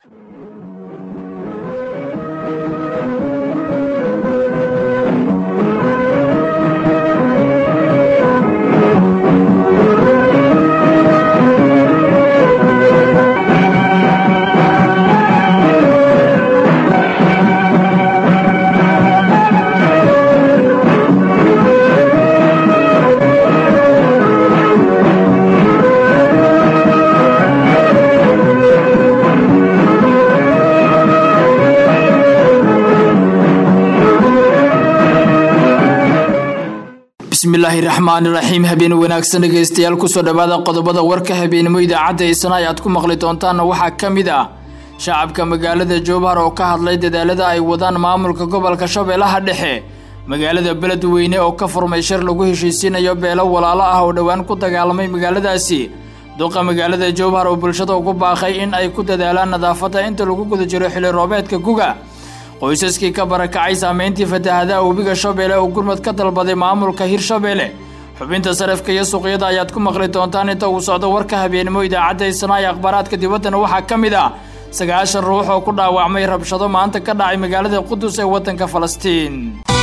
bismillaahi raxmaani raxiim habeen wanaagsan dhegeystayaal kusoo dhowaada qodobada warka habeenimo idaacadda isna ay aad ku maqli doontaanna waxaa ka mid ah shacabka magaalada jowhar oo ka hadlay dadaalada ay wadaan maamulka gobolka shabeellaha dhexe magaalada beledweyne oo ka furmay shir lagu heshiisiinayo beelo walaalo ah oo dhowaan ku dagaalamay magaaladaasi duqa magaalada jowhar oo bulshada ugu baaqay in ay ku dadaalaan nadaafadda inta lagu guda jiro xili roobeedka guga qoysaskii ka barakacay saameyntii fatahadaha webiga shabeelle oo gurmad ka dalbaday maamulka hirshabeelle xubinta sarafka iyo suuqyada ayaad ku maqli doontaan inta uu socdo warka habeenimo idaacadda isnaa ee akhbaaraadka dibaddana waxaa ka mid ah sagaashan ruux oo ku dhaawacmay rabshado maanta ka dhacay magaalada qudus ee waddanka falastiin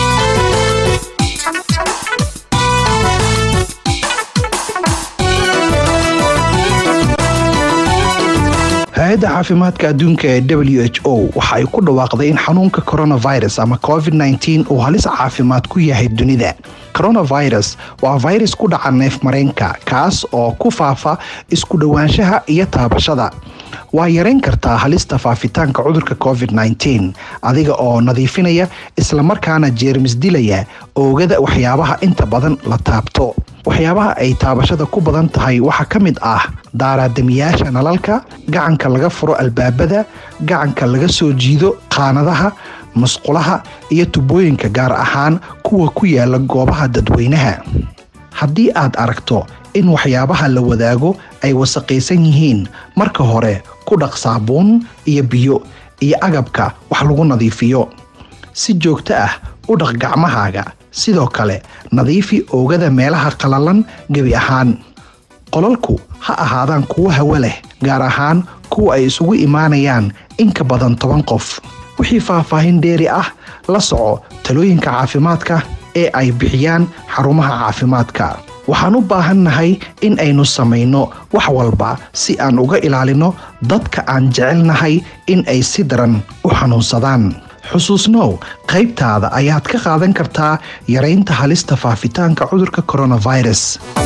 hay-adda caafimaadka adduunka ee w h o waxa ay ku dhawaaqday in xanuunka coronavirus ama covid-19 uu halis caafimaad ku yahay dunida coronavirus waa virus ku dhaca neef mareenka kaas oo ku faafa isku dhowaanshaha iyo taabashada waa yarayn kartaa halista faafitaanka cudurka covid-19 adiga oo nadiifinaya islamarkaana jeermis dilaya oogada waxyaabaha inta badan la taabto waxyaabaha ay taabashada ku badan tahay waxaa ka mid ah daaraadamiyaasha nalalka gacanka laga furo albaabada gacanka laga soo jiido qaanadaha musqulaha iyo tubooyinka gaar ahaan kuwa ku yaala goobaha dadweynaha haddii aad aragto in waxyaabaha la wadaago ay wasaqaysan yihiin marka hore ku dhaq saabuun iyo biyo iyo agabka wax lagu nadiifiyo si joogto ah u dhaq gacmahaaga sidoo kale nadiifi oogada meelaha qalalan gebi ahaan qolalku ha ahaadaan kuwo hawo leh gaar ahaan kuwa ay isugu imaanayaan in ka badan toban qof wixii faahfaahin dheeri ah la soco talooyinka caafimaadka ee ay bixiyaan xarumaha caafimaadka waxaan u baahannahay in aynu samayno wax walba si aan uga ilaalino dadka aan jecelnahay in ay si daran u xanuunsadaan xusuusnow qaybtaada ayaad ka qaadan kartaa yaraynta halista faafitaanka cudurka coronavirus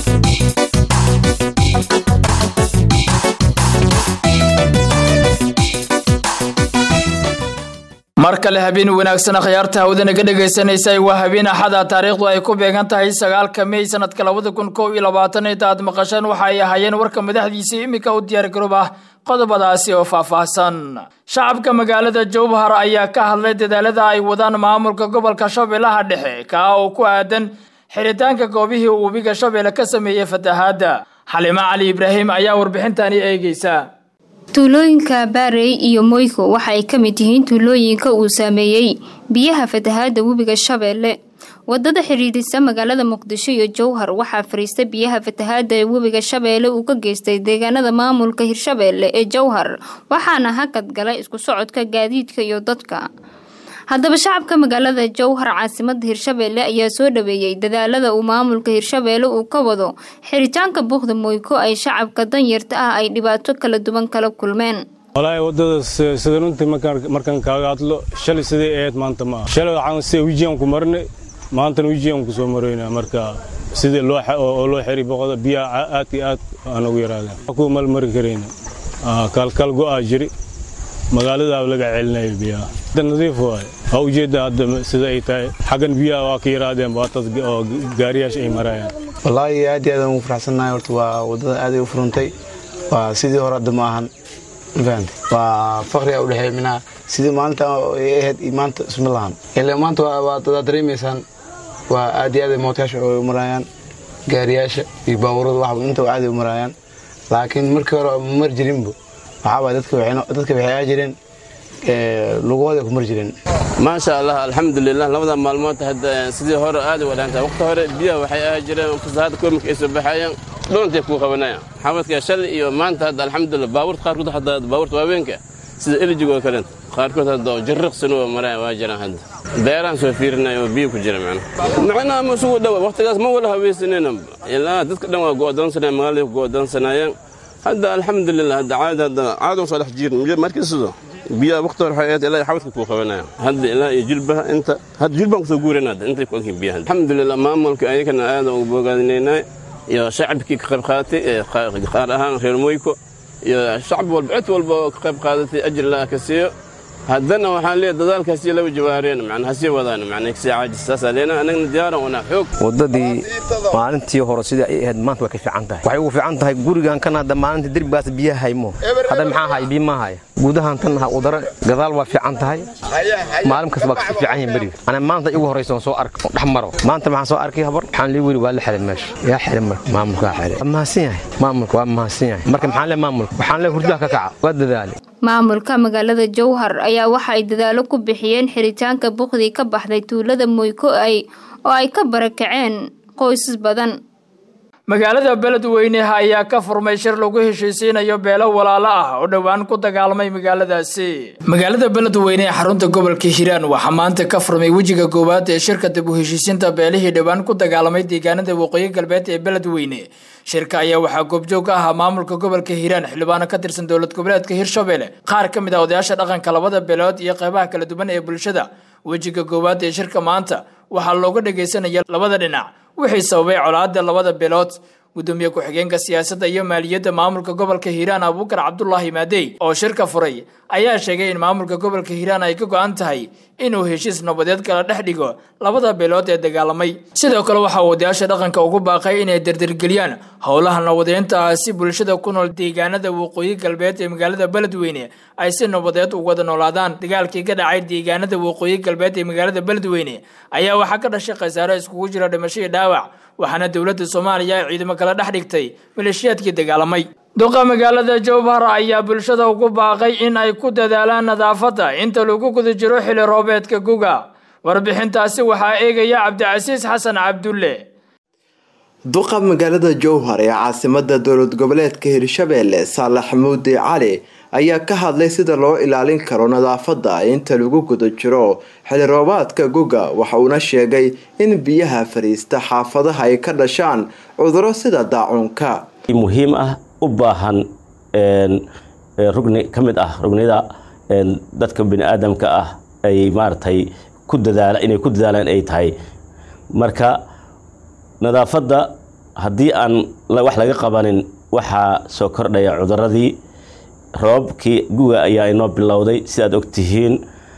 mar kale habeen wanaagsan akhyaarta hawada naga dhegaysanaysa waa habeen axada taariikhdu ay ku beegan tahay sagaalka mey sanadka labada kun kow iyo labaatan inta aad maqasheen waxa ay ahaayeen warka madaxdiisa iminka u diyaar garoob ah qodobadaasi oo faahfaahsan shacabka magaalada jowhar ayaa ka hadlay dadaalada ay wadaan maamulka gobolka shabeellaha dhexe kaa oo ku aadan xiritaanka goobihii uu webiga shabeelle ka sameeyey fatahaadda xalimo cali ibraahim ayaa warbixintani eegeysa tuulooyinka baarey iyo moyko waxa ay ka mid yihiin tuulooyinka uu saameeyey biyaha fatahaada webiga shabeelle wadada xidhiidhisa magaalada muqdisho iyo jowhar waxaa fariista biyaha fatahaada ee webiga shabeelle uu ka geystay deegaanada maamulka hirshabeelle ee jowhar waxaana hakad galay isku socodka gaadiidka iyo dadka haddaba shacabka magaalada jowhar caasimada hirshabeelle ayaa soo dhaweeyey dadaalada uu maamulka hirshabeelle uu ka wado xiritaanka buuqda moyko ay shacabka danyarta ah ay dhibaato kala duwan kala kulmeen walaahi wadada sida runtii markaan kaaga hadlo shalay siday ahayd maanta ma aha shalay waxaan sida wijiyan ku marnay maantana wijiyan ku soo maroynaa marka sidii loo oo loo xiri boqoda biyaha aad iyo aad aan ugu yaraadeen ku malmari karayna kaalkaal go'aa jiri magaaladaa laga celinayo biyaha hadda nadiif waaye waa ujeedda hadda sida ay tahay xaggan biyaha waa ka yaraadeen baatad oo gaariyaasha ay marayaan wallaahi aad iyo aad aan ugu faraxsannahay horta waa waddada aaday u furantay waa sidii hore hadda ma ahan mafahante waa fakriga u dhexeeya minaha sidii maalinta ay ahayd iyo maanta isma lahan ilaa maanta waad dareemaysaan waa aad iyo aad mootayaasha ay u marayaan gaariyaasha iyo baabuurada waxba inta aaday u marayaan laakiin markii hore ma mari jirinbo waxaaba dadka waxay aa jireen lugahooda ku mari jireen maasha allah alxamdulilah labada maalmood hadda sidii hore aad u wanaagsan waqti hore biyaha waxay ahaa jireen fasahaada koomika ay soo baxayeen dhoontay kuu qabanayaan xamadka shalay iyo maanta hadda alxamdulilah baabuurta qaarkood hadda baabuurta waaweynka sida elijigoo kale qaarkood hadda oo jarriqsanoo maraya waa jiraan hadda beeraan soo fiirinaya oo biyo ku jira macnaha macnaha ma isugu dhowa wakhtigaas ma wala haweysanayna ilaa dadka dhan waa go'doonsanaya magaalada ku go'doonsanayeen hadda alxamdulilah hadda caadi hadda caadon soo dhex jirin markii sido biyaha waqti hore waxay ahayd ilaa xawadka kuu qabanaya hadda ilaa iyo jilbaha inta hadda jilbaan kusoo guurayna hadda intay ku ogyihin biyaha alxamdulilah maamulka ayagana aad ugu bogaadinaynaa iyo shacabkii ka qayb qaadatay qaar ahaan reer moyko iyo shacab walba cid walba oo ka qayb qaadatay ajir laa ka siiyo haddana waxaan leeyahay dadaalkaasi laba jawaareen macnaa hasii wadaan macnaa kasii caajis saasaa leena anagna diyaaran wanaa xoog waddadii maalintii hore sidii ay ahayd maanta way ka fiican tahay waxay ugu fiican tahay gurigan kan hadda maalinta derbigaas biyaha haymo hadda maxaa haya biyo ma haya guudahan tan udara gadaal waa fiican tahay maalin kasta waa kasii fiican yahay beriga ana maanta igu horraysa soo ark dhex maro maanta maxaan soo arkay habar waxaan lii weli waa la xiray meesha yaa xiray marka maamulkaa xiray waa mahadsan yahay maamulka waa mahadsan yahay marka maxaan le maamulka waxaan le hurdaha ka kaca waa dadaali maamulka magaalada jowhar ayaa waxa ay dadaalo ku bixiyeen xiritaanka buqdii ka baxday tuulada moyko ay oo ay ka barakaceen qoysas badan magaalada beledweyneha ayaa ka furmay shir lagu heshiisiinayo beelo walaalo ah oo dhowaan ku dagaalamay magaaladaasi magaalada beledweyne ee xarunta gobolka hiiraan waxaa maanta ka furmay wejiga koowaad ee shirka dib u heshiisiinta beelihii dhowaan ku dagaalamay deegaanada waqooyi galbeed ee beledweyne shirka ayaa waxaa goobjoog ka ahaa maamulka gobolka hiiraan xildhibaano ka tirsan dowlad goboleedka hirshabelle qaar ka mid ah odayaasha dhaqanka labada beelood iyo qeybaha kala duwan ee bulshada wejiga koowaad ee shirka maanta waxaa looga dhagaysanaya labada dhinac wixii sababay colaada labada beelood gudoomiye ku-xigeenka siyaasadda iyo maaliyadda maamulka gobolka hiiraan abuukar cabdulaahi maadey oo shirka furay ayaa sheegay in maamulka gobolka hiiraan ay ka go-an tahay inuu heshiis nabadeed kala dhex dhigo labada beelood ee dagaalamay sidoo kale waxaa odayaasha dhaqanka ugu baaqay inay dardargeliyaan howlaha nabadeynta ah si bulshada ku nool deegaanada waqooyi galbeed ee magaalada beledweyne ay si nabadeed u wada noolaadaan dagaalkii ka dhacay deegaanada waqooyi galbeed ee magaalada beledweyne ayaa waxaa ka dhashay khasaare iskugu jira dhimasho iyo dhaawac waxaana dowladda soomaaliya ay ciidamo kala dhex dhigtay maleeshiyaadkii dagaalamay duqa magaalada jowhar ayaa bulshada ugu baaqay in ay ku dadaalaan nadaafadda inta lagu guda jiro xili roobeedka guga warbixintaasi waxaa eegaya cabdicasiis xasan cabdulle duqa magaalada jowhar ee caasimada dowlad goboleedka hirshabeelle saalax muudi cali ayaa ka hadlay sida loo ilaalin karo nadaafadda inta lagu guda jiro xili roobaadka guga waxa uuna sheegay in biyaha fariista xaafadaha ay ka dhashaan cuduro sida daacuunka muhiim ah u baahan rugni ka mid ah rugnida dadka bini-aadamka ah ay maaragtay ku dadaala inay ku dadaalaan ay tahay marka nadaafadda haddii aan wax laga qabanin waxaa soo kordhaya cuduradii roobabkii guga ayaa inoo bilowday sidaad ogtihiin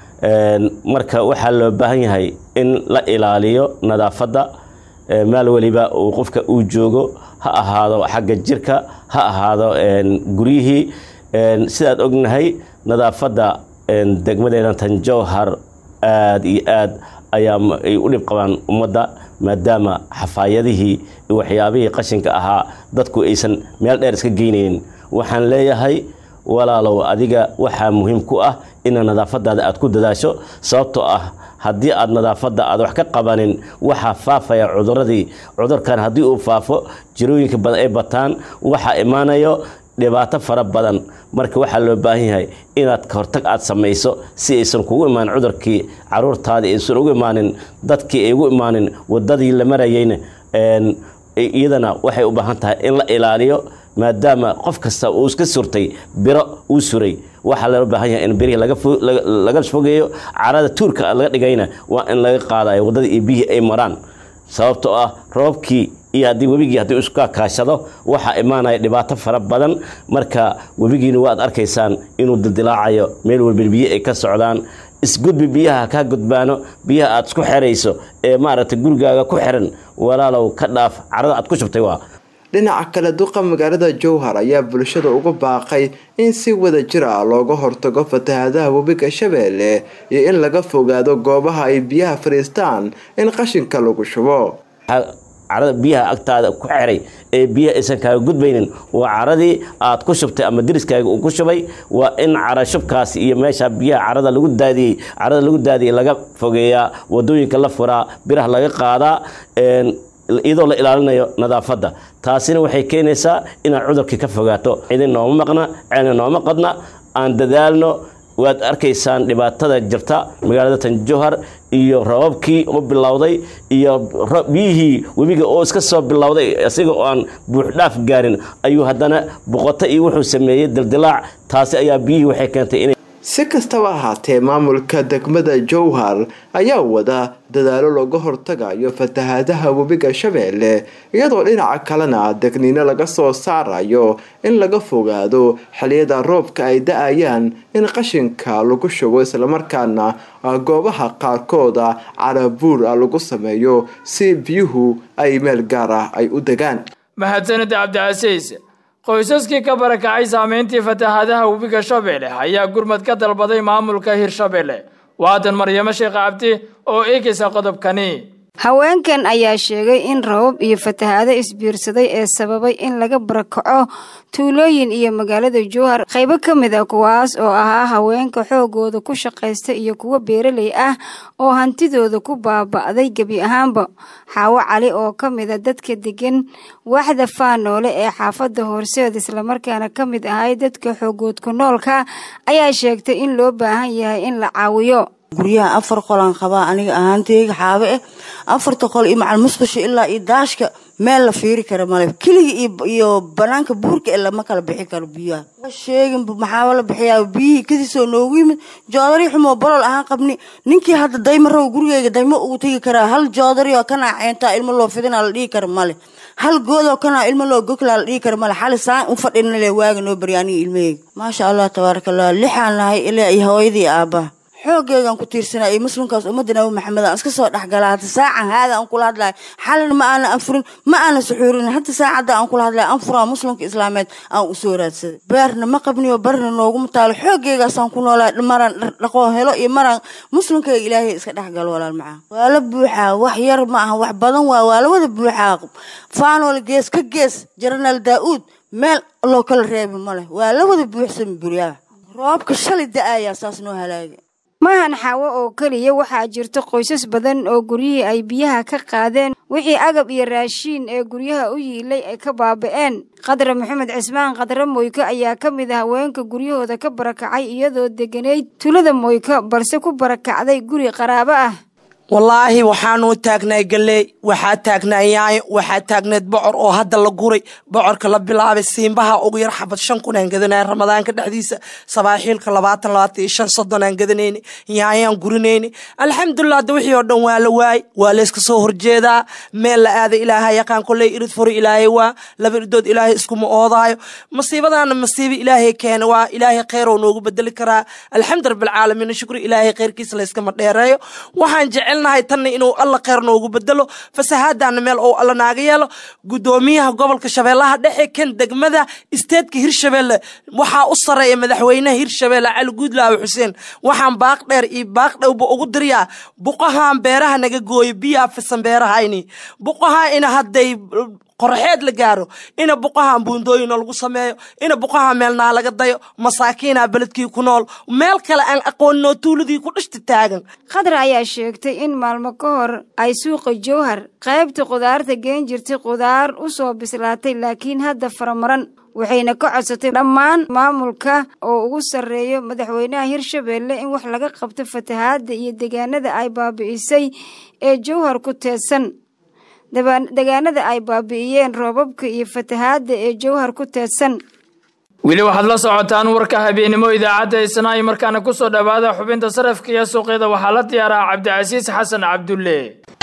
marka waxaa loo baahan yahay in la ilaaliyo nadaafadda maal weliba uu qofka uu joogo ha ahaado xagga jirka ha ahaado guryihii sidaad ognahay nadaafadda degmadeena tanjowhar aad iyo aad ayaa ay u dhib qabaan ummadda maadaama xafaayadihii iyo waxyaabihii qashinka ahaa dadku aysan meel dheer iska geynaynin waxaan leeyahay walaalow adiga waxaa muhiim ku ah ina nadaafadaada aad ku dadaasho sababtoo ah haddii aad nadaafadda aad wax ka qabanin waxaa faafaya cuduradii cudurkan haddii uu faafo jirooyinka badan ay bataan waxaa imaanayo dhibaato fara badan marka waxaa loo baahan yahay inaad kahortag aad samayso si aysan kugu imaanin cudurkii caruurtaadii aysan ugu imaanin dadkii ay ugu imaanin wadadii la marayeyna iyadana waxay u baahan tahay in la ilaaliyo maadaama qof kasta uu iska surtay biro uu suray waxaa loo baahan yahay in birihii laga fogeeyo carada tuurka laga dhigayna waa in laga qaadayo waddadii iyo biyihii ay maraan sababtoo ah roobkii iyo haddii webigii haddii iska kaashado waxaa imaanaya dhibaato fara badan marka webigiina waad arkaysaan inuu dildilaacayo meel walba biyo ay ka socdaan isgudbi biyaha kaa gudbaano biyaha aad isku xerayso ee maaragtay gurigaaga ku xiran walaalow ka dhaaf carada aad ku shubtay waa dhinaca kale duqa magaalada jowhar ayaa bulshada uga baaqay in si wada jir ah looga hortago fatahaadaha webiga shabeelle iyo in laga fogaado goobaha ay biyaha fadhiistaan in qashinka lagu shubo carada biyaha agtaada ku xiray ee biyaha aysan kaaga gudbaynin waa caradii aad ku shubtay ama deriskaaga uu ku shubay waa in cara shubkaasi iyo meesha biyaha carada lagu daadiyey carada lagu daadiyey laga fogeeyaa wadooyinka la furaa biraha laga qaadaa iyadoo la ilaalinayo nadaafadda taasina waxay keenaysaa inaad cudurkii ka fogaato cidin nooma maqna ceelna nooma qadna aan dadaalno waad arkaysaan dhibaatada jirta magaalada tanjohar iyo rababkii u bilowday iyo biyihii webiga oo iska soo bilowday isaga oo aan buuxdhaaf gaarin ayuu haddana boqota iyo wuxuu sameeyey dildilaac taasi ayaa biyihii waxay keentay inay si kastaba ahaatee maamulka degmada jowhar ayaa wada dadaalo looga hortagayo fatahaadaha webiga shabeelle iyadoo dhinaca kalena degniino laga soo saarayo in laga fogaado xiliyada roobka ay da-ayaan in qashinka lagu shugo islamarkaana goobaha qaarkooda carabuur ah lagu sameeyo si biyuhu ay meel gaar ah ay u degaan mahadsanid cabdicasiis qoysaskii ka barakacay saameyntii fatahaadaha webiga shabeelle ayaa gurmad ka dalbaday maamulka hirshabeelle waatan maryamo sheekh cabdi oo eegaysa qodobkani haweenkan ayaa sheegay in rabab iyo fatahaado isbiirsaday ee sababay in laga barakaco tuulooyin iyo magaalada jowhar qaybo ka mid a kuwaas oo ahaa haweenka xoogooda ku shaqaysta iyo kuwo beeraley ah oo hantidooda ku baaba'day gebi ahaanba xaawo cali oo ka mida dadka degan waaxda faanoole ee xaafadda horseed islamarkaana ka mid ahay dadka xoogoodku noolka ayaa sheegtay in loo baahan yahay in la caawiyo guryaha afar qolaan qabaa aniga ahaanteyga xaabe ah afarta qol iyo macal musqusha ilaa iyo daashka meel la fiiri kara male keliga iyo banaanka buurka ee lama kala bixi karo biyaha sheegin maxaaba la bixiyaa biyihii kadisoo noogu yimid joodari xumoo bolol ahaan qabni ninkii hadda dayma raw gurigeyga daymo ugu tegi karaa hal joodari oo kanaa ceentaa ilmo loo fidinaa la dhihi kara male hal goodoo kanaa ilmo loo goglaa la dhihi kara male xali saan u fadhina le waaga noo barya aniga ilmaheyga maasha allah tabaaraka allah lixaan nahay ilaa iyo hooyadii aabbaha xoogeygaan ku tiirsanaa iyo muslimkaas ummadda nabi maxamed aan iska soo dhexgalaa hata saacan haada aan kula hadlahay xalina ma aana anfurin ma aana suxuurin hata saacadda aan kula hadlay anfuraa muslimka islaameed aan usoo raadsaday beerna ma qabniyo barna nooguma taalo xoogeygaasaan ku noolaa maraan dhaqoo helo iyo maraan muslimkayga ilaahay iska dhexgalo walaal macaa waa la buuxaa wax yar ma aha wax badan waa waa la wada buuxaa faanool gees ka gees jaranaal daa-uud meel loo kala reebi ma leh waa la wada buuxsami buryaha roobka shalay da-ayaa saas noo halaaga maahan xaawo oo keliya waxaa jirta qoysas badan oo guryihii ay biyaha ka qaadeen wixii agab iyo raashiin ee guryaha u yiilay ay ka baaba'een qadra maxamed cismaan qadre moyko ayaa ka mid ah haweenka guryahooda ka barakacay iyadoo deganayd tulada moyko balse ku barakacday guri qaraabo ah wallaahi waxaanuu taagnay galley waxaa taagnaa yaayo waxaa taagneed bocor oo hadda la guray bocorka la bilaabay siimbaha ugu yar xabad shan kun aan gadanay ramadaanka dhexdiisa sabaaxiilka labaatan labaatan iyo shan soddon aan gadanayni yaayaan gurinayni alxamdulilah hadda wixii oo dhan waa la waay waa layska soo horjeedaa meel la aaday ilaaha yaqaan kolley irid furi ilaahay waa laba iridood ilaahay iskuma oodaayo masiibadaana masiibo ilaahay keena waa ilaahay kheyrow noogu bedeli karaa alxamdu rabbilcaalamiin shukri ilaahay kheyrkiisa layskama dheereeyo waxaan jecel nahay tanna inuu alla kheyr noogu bedelo fasahaadana meel ou alla naaga yeelo gudoomiyaha gobolka shabeellaha dhexe kan degmada isteedka hirshabeelle waxaa u sareeya madaxweynaha hirshabeelle cali guudlaawe xuseen waxaan baaq dheer iyo baaq dhowba ugu diriyaa buqahaan beeraha naga gooyo biyaa fisan beerahayni buqahaa ina hadday qorxeed la gaaro ina buqahaan buundooyina lagu sameeyo ina buqahaa meelnaa laga dayo masaakiinaa beledkii ku nool meel kale aan aqooninoo tuuladii ku dhishta taagan khadra ayaa sheegtay in maalmo ka hor ay suuqa jowhar qaybta qudaarta geen jirtay qudaar u soo bislaatay laakiin hadda faramaran waxayna ka codsatay dhammaan maamulka oo ugu sarreeyo madaxweynaha hirshabeelle in wax laga qabto fatahaadda iyo deegaanada ay baabi'isay ee jowhar ku teedsan deegaanada ay baabi'iyeen roobabka iyo fatahaadda ee jowhar ku teedsan weli waxaad la socotaan warka habeennimo idaacadda isnaayo markaana ku soo dhowaada xubinta sarafka iyo suuqyada waxaa la diyaaraa cabdicasiis xasan cabdulle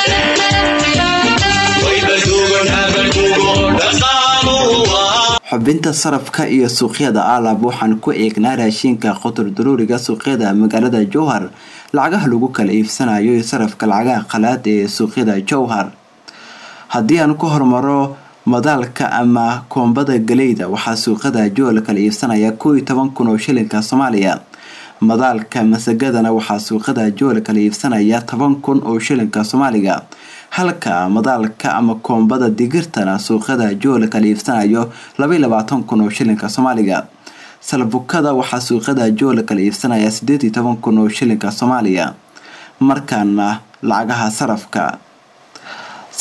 xubinta sarafka iyo suuqyada aalab waxaan ku eegnaa raashiinka qotor daruuriga suuqyada magaalada jowhar lacagaha lagu kala iibsanayo iyo sarafka lacagaha qalaad ee suuqyada jowhar haddii aan ku hormaro madaalka ama koombada galeyda waxaa suuqada jool kala iibsanaya koo iyo toban kun oo shilinka soomaaliya madaalka masagadana waxaa suuqada jool kala iibsanaya toban kun oo shilinka soomaaliga halka madaalka ama koombada digirtana suuqada jool kala iibsanayo labaiy labaatan kun oo shilinka soomaaliga salbukada waxaa suuqada jool kala iibsanaya sideed iyo toban kun oo shilinka soomaaliya markaana lacagaha sarafka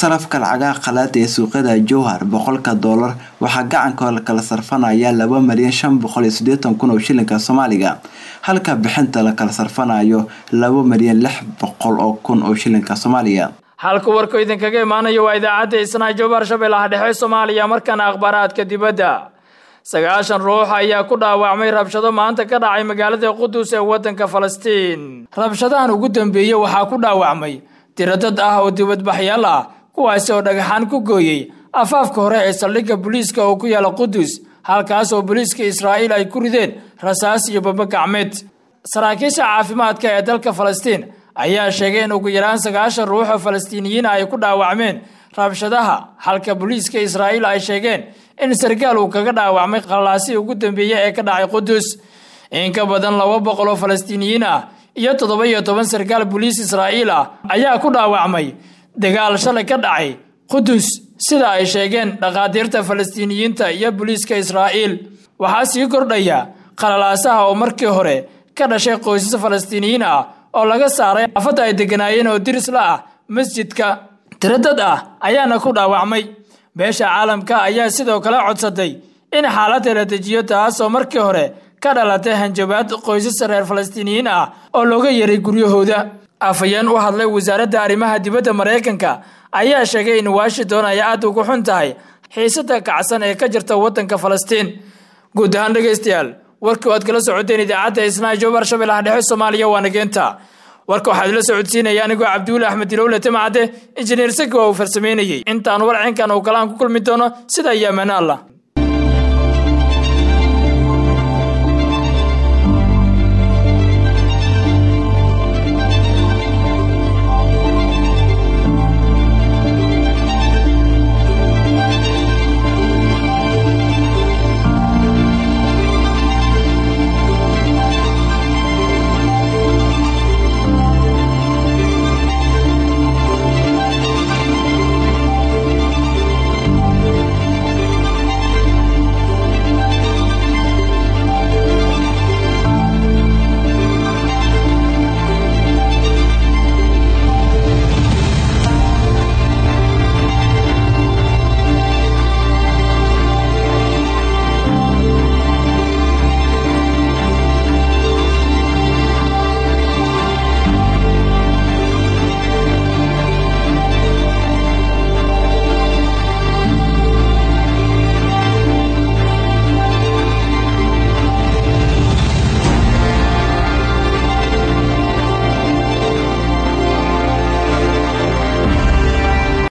sarafka lacagaha qalaad ee suuqyada jowhar boqolka doolar waxaa gacanka kala sarfanaya laba malyan shan boqol iyo sideetan kun oo shilinka soomaaliga halka bixinta la kala sarfanayo laba malyan lix boqol oo kun oo shilinka soomaaliga halka warku idinkaga imaanayo waa idaacadda isnaa jowhar shabeellaha dhexe soomaaliya markaana akhbaaraadka dibadda sagaashan ruux ayaa ku dhaawacmay rabshado maanta ka dhacay magaalada qudus ee waddanka falastiin rabshadahan ugu dambeeyey waxaa ku dhaawacmay tiradad ah oo dibadbaxyaal ah kuwaasi oo dhagaxaan ku gooyey afaafka hore ee saldhigga booliiska oo ku yaala qudus halkaas oo booliiska israa'iil ay ku rideen rasaas iyo baba gacmeed saraakiisha caafimaadka ee dalka falastiin ayaa sheegay in ugu yaraan sagaashan ruux oo falastiiniyiin ay ku dhaawacmeen rabshadaha halka booliiska israa'iil ay sheegeen in sarkaal uu kaga dhaawacmay qallaasii ugu dambeeyey ee ka dhacay qudus in ka badan laba boqol oo falastiiniyiin ah iyo toddoba iyo toban sarkaal booliis israa'iil ah ayaa ku dhaawacmay dagaal shalay ka dhacay qudus sida ay sheegeen dhakhaatiirta falastiiniyiinta iyo booliiska israa'iil waxaa sii kordhaya qalalaasaha oo markii hore ka dhashay qoysas falastiiniyiin ah oo laga saaray afadda ay degganaayeen oo diris la ah masjidka tiradad ah ayaana ku dhaawacmay beesha caalamka ayaa sidoo kale codsaday in xaaladda la dejiyo taasoo markii hore ka dhalatay hanjabaad qoysas reer falastiiniyiin ah oo looga yaray guryahooda afhayeen u hadlay wasaaradda arrimaha dibadda maraykanka ayaa sheegay in washington ay aad ugu xun tahay xiisada kacsan ee ka jirta waddanka falastiin guud ahaan dhegaystayaal warkii o aad kala socoteen idaacadda isnaa jowbar shabeellaha dhexe soomaaliya waa nageenta warka waxaa idila socodsiinaya anigoo cabdiwuli axmed dilowle timacade injineer saki waa uu farsameynayey intaan warcinkan uu kalaan ku kulmi doono sida iyo ammaano allah